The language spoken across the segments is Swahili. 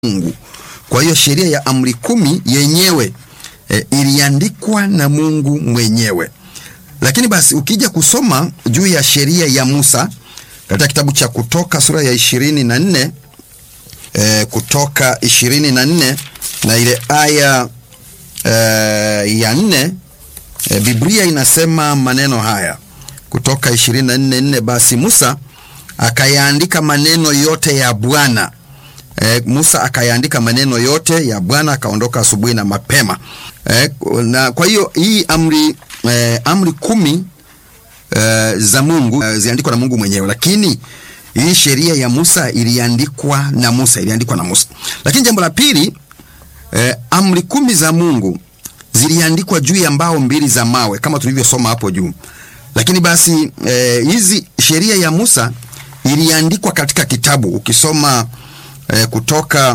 Mungu. Kwa hiyo sheria ya amri kumi yenyewe e, iliandikwa na Mungu mwenyewe. Lakini basi ukija kusoma juu ya sheria ya Musa katika kitabu cha Kutoka sura ya ishirini na nne e, Kutoka ishirini na nne na ile aya e, ya nne e, Biblia inasema maneno haya Kutoka ishirini na nne nne basi Musa akayaandika maneno yote ya Bwana. E, Musa akayaandika maneno yote ya Bwana akaondoka asubuhi na mapema. E, na kwa hiyo hii amri e, amri kumi e, za Mungu e, ziandikwa na Mungu mwenyewe, lakini hii sheria ya Musa iliandikwa na Musa, iliandikwa na Musa. Lakini jambo la pili e, amri kumi za Mungu ziliandikwa juu ya mbao mbili za mawe kama tulivyosoma hapo juu. Lakini basi e, hizi sheria ya Musa iliandikwa katika kitabu ukisoma E, kutoka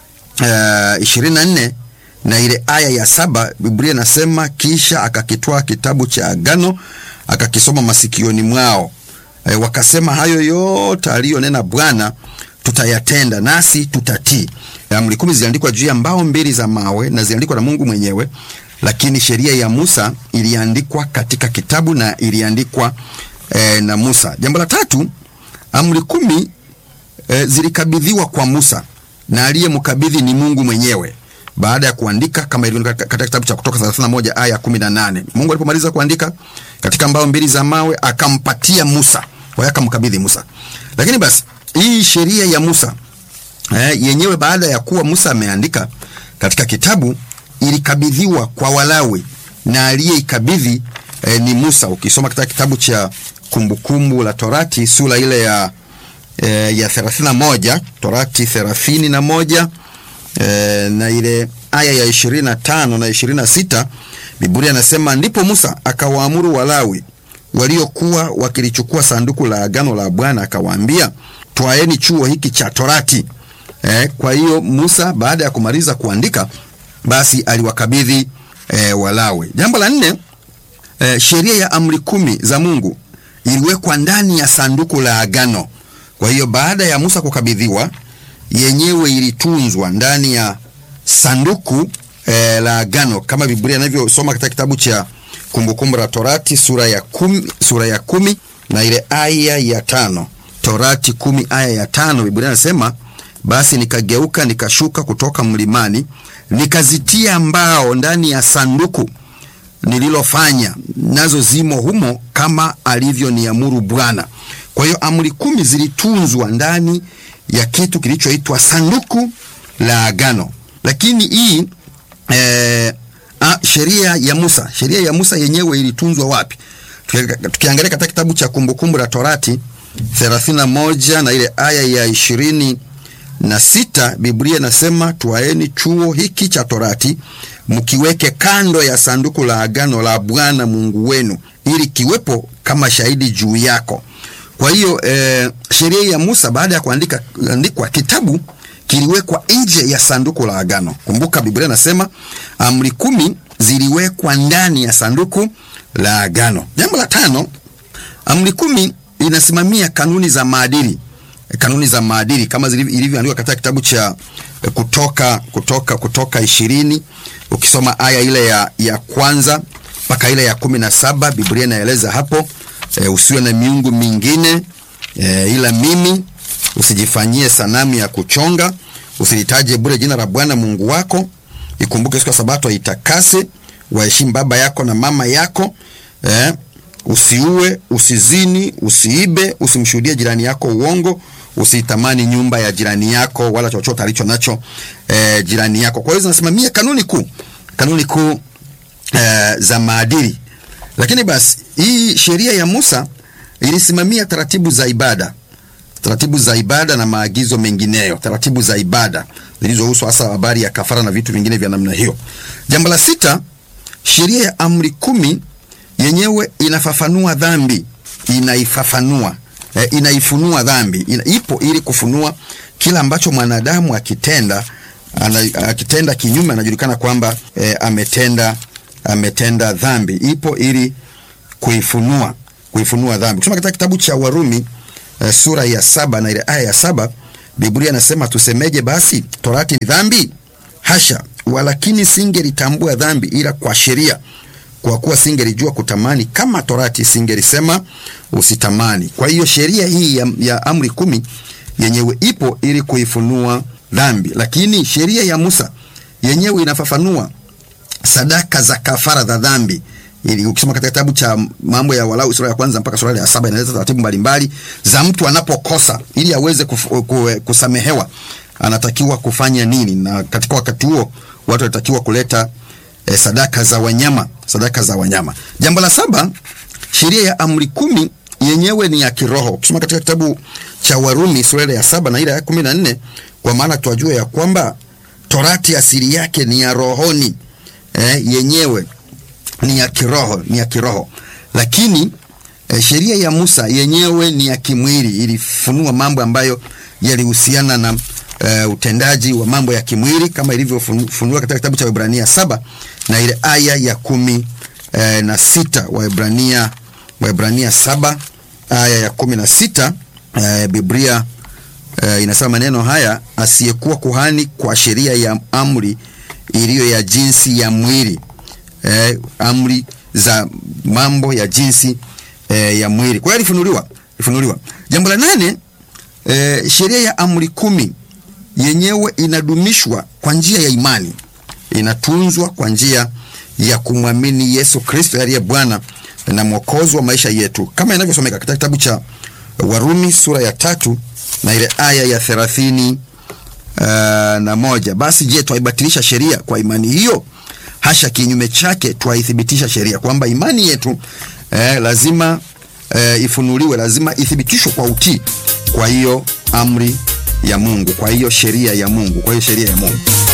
ishirini na nne na ile aya ya saba Biblia inasema kisha akakitwaa kitabu cha agano akakisoma masikioni mwao, e, wakasema hayo yote aliyonena Bwana tutayatenda nasi tutatii. Amri kumi ziliandikwa juu ya mbao mbili za mawe na ziliandikwa na Mungu mwenyewe, lakini sheria ya Musa iliandikwa katika kitabu na iliandikwa e, na Musa. Jambo la tatu, amri kumi E, zilikabidhiwa kwa Musa na aliyemkabidhi ni Mungu mwenyewe baada ya kuandika kama ilivyo katika kitabu cha Kutoka 31 aya 18. Mungu alipomaliza kuandika katika mbao mbili za mawe akampatia Musa, kwa hiyo akamkabidhi Musa. Lakini basi hii sheria ya Musa e, yenyewe baada ya kuwa Musa ameandika katika kitabu ilikabidhiwa kwa Walawi na aliyeikabidhi e, ni Musa. Ukisoma katika kitabu cha Kumbukumbu la Torati sura ile ya E, ya thelathini na moja Torati thelathini na moja e, na ile aya ya ishirini na tano na ishirini na sita Biblia anasema ndipo Musa akawaamuru Walawi waliokuwa wakilichukua sanduku la agano la Bwana akawaambia, twaeni chuo hiki cha Torati. E, kwa hiyo Musa baada ya kumaliza kuandika basi aliwakabidhi e, Walawi. Jambo la nne, e, sheria ya amri kumi za Mungu iliwekwa ndani ya sanduku la agano. Kwa hiyo baada ya Musa kukabidhiwa, yenyewe ilitunzwa ndani ya sanduku e, la agano kama Biblia inavyosoma katika kitabu cha Kumbukumbu la Torati sura ya kumi, sura ya kumi na ile aya ya tano. Torati kumi aya ya tano, Biblia inasema basi nikageuka nikashuka kutoka mlimani nikazitia mbao ndani ya sanduku nililofanya nazo zimo humo kama alivyoniamuru Bwana. Kwa hiyo amri kumi zilitunzwa ndani ya kitu kilichoitwa sanduku la agano. Lakini hii e, sheria ya Musa, sheria ya Musa yenyewe ilitunzwa wapi? Tukiangalia katika kitabu cha Kumbukumbu la Torati 31 na ile aya ya ishirini na sita Biblia inasema twaeni chuo hiki cha Torati mkiweke kando ya sanduku la agano la Bwana Mungu wenu, ili kiwepo kama shahidi juu yako. Kwa hiyo e, sheria ya Musa baada ya kuandika andikwa kitabu kiliwekwa nje ya sanduku la agano. Kumbuka Biblia inasema amri kumi ziliwekwa ndani ya sanduku la agano. Jambo la tano, amri kumi inasimamia kanuni za maadili, kanuni za maadili kama ilivyoandikwa katika kitabu cha Kutoka Kutoka Kutoka ishirini ukisoma aya ile ya, ya kwanza mpaka ile ya kumi na saba Biblia inaeleza hapo E, usiwe na miungu mingine e, ila mimi, usijifanyie sanamu ya kuchonga, usilitaje bure jina la Bwana Mungu wako, ikumbuke siku ya Sabato itakase, waheshimu baba yako na mama yako e, usiue, usizini, usiibe, usimshuhudie jirani yako uongo, usitamani nyumba ya jirani yako wala chochote alicho nacho e, jirani yako. Kwa hiyo zinasimamia kanuni kuu, kanuni kuu e, za maadili lakini basi hii sheria ya Musa ilisimamia taratibu za ibada, taratibu za ibada na maagizo mengineyo, taratibu za ibada zilizohusu hasa habari ya kafara na vitu vingine vya namna hiyo. Jambo la sita, sheria ya amri kumi yenyewe inafafanua dhambi, inaifafanua e, inaifunua dhambi ina, ipo ili kufunua kila ambacho mwanadamu akitenda ana, akitenda kinyume anajulikana kwamba e, ametenda ametenda dhambi. Ipo ili kuifunua kuifunua dhambi. Kusoma katika kitabu cha Warumi e, sura ya saba na ile aya ya saba Biblia inasema tusemeje basi? Torati ni dhambi? Hasha! Walakini singelitambua dhambi ila kwa sheria, kwa kuwa singelijua kutamani kama torati singelisema usitamani. Kwa hiyo sheria hii ya, ya amri kumi yenyewe ipo ili kuifunua dhambi, lakini sheria ya Musa yenyewe inafafanua sadaka za kafara za dhambi. Ili ukisoma katika kitabu cha Mambo ya Walawi sura ya kwanza mpaka sura ya saba inaeleza taratibu mbalimbali za mtu anapokosa ili aweze kuf, kusamehewa anatakiwa kufanya nini, na katika wakati huo watu wanatakiwa kuleta eh, sadaka za wanyama, sadaka za wanyama. Jambo la saba, sheria ya amri kumi yenyewe ni ya kiroho. Ukisoma katika kitabu cha Warumi sura ya saba na ile ya kumi na nne kwa maana twajua ya kwamba torati asili yake ni ya rohoni, eh, yenyewe ni ya kiroho, ni ya kiroho, lakini eh, sheria ya Musa yenyewe ni ya kimwili, ilifunua mambo ambayo yalihusiana na uh, utendaji wa mambo ya kimwili kama ilivyofunuliwa katika kitabu cha Waebrania saba na ile aya ya kumi uh, na sita Waebrania, Waebrania saba aya ya kumi na sita uh, Biblia uh, inasema maneno haya, asiyekuwa kuhani kwa sheria ya amri iliyo ya jinsi ya mwili uh, amri za mambo ya jinsi uh, ya mwili. Kwa hiyo alifunuliwa, alifunuliwa. Jambo la nane uh, sheria ya amri kumi yenyewe inadumishwa kwa njia ya imani, inatunzwa kwa njia ya kumwamini Yesu Kristo aliye Bwana na Mwokozi wa maisha yetu, kama inavyosomeka katika kitabu cha Warumi sura ya tatu na ile aya ya thelathini uh, na moja. Basi je, twaibatilisha sheria kwa imani hiyo? Hasha! Kinyume chake, twaithibitisha sheria, kwamba imani yetu eh, lazima eh, ifunuliwe, lazima ithibitishwe kwa utii. Kwa hiyo amri ya Mungu, kwa hiyo sheria ya Mungu, kwa hiyo sheria ya Mungu.